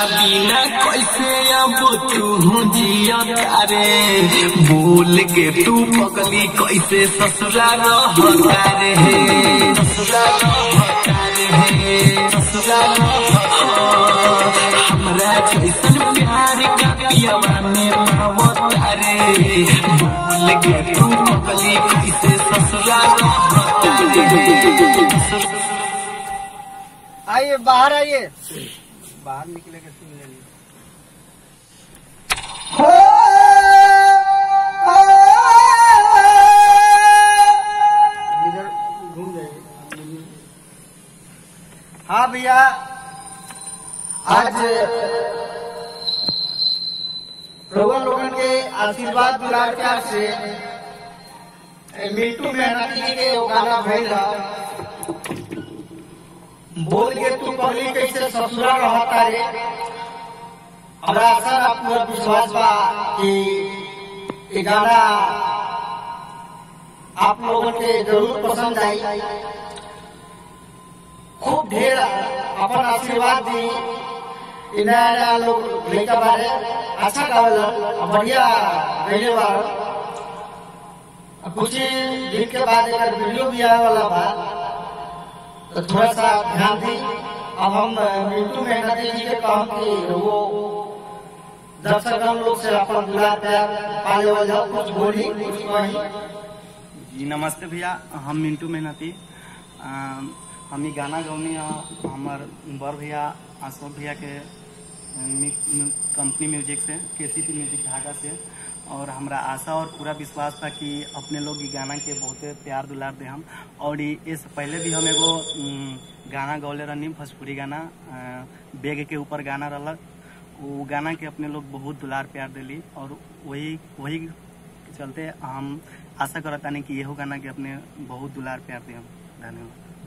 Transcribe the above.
बिना कैसे अब तू जिया रे बोल के तू पगली कैसे ससुरा रहता रे ससुरा रहता रे ससुरा हमरा कैसन प्यार का पियवा में पावता रे बोल के तू पगली कैसे ससुरा रहता रे आइए बाहर आइए बाहर निकले के सुन लेंगे इधर घूम जाइए हाँ भैया आज रोगन लोगन के आशीर्वाद दुलार प्यार से ए, मिंटू मेहनती जी के वो गाना भइल रहा बोल के तू पगली कैसे ससुरा रहता रे हमरा आशा ना पूरा विश्वास बा कि ये गाना आप लोगों के जरूर पसंद आई खूब ढेर अपन आशीर्वाद दी इ नया नया लोग लड़का बारे अच्छा गावल बढ़िया गईले बार कुछ ही दिन के बाद एक वीडियो भी आने वाला बा तो थोड़ा सा ध्यान दी अब हम मिंटू मेहनती जी के काम की वो दर्शक हम लोग से अपन दुलार प्यार पाले वाले कुछ बोली कुछ कही जी नमस्ते भैया हम मिंटू मेहनती अम, हम ई गाना गौनी हमार बड़ भैया अशोक भैया के मी- मी- कंपनी म्यूजिक से केसीपी म्यूजिक ढाका से और हमरा आशा और पूरा विश्वास था कि अपने लोग ई गाना के बहुते प्यार दुलार दे हम और ई- इससे पहले भी हम एगो उम, गाना गौले रहनी भोजपुरी गाना अ, बेग के ऊपर गाना रहलक वो गाना के अपने लोग बहुत दुलार प्यार दिली और वही वही के चलते हम आशा करतानी कि यहो गाना के अपने बहुत दुलार प्यार दे हम धन्यवाद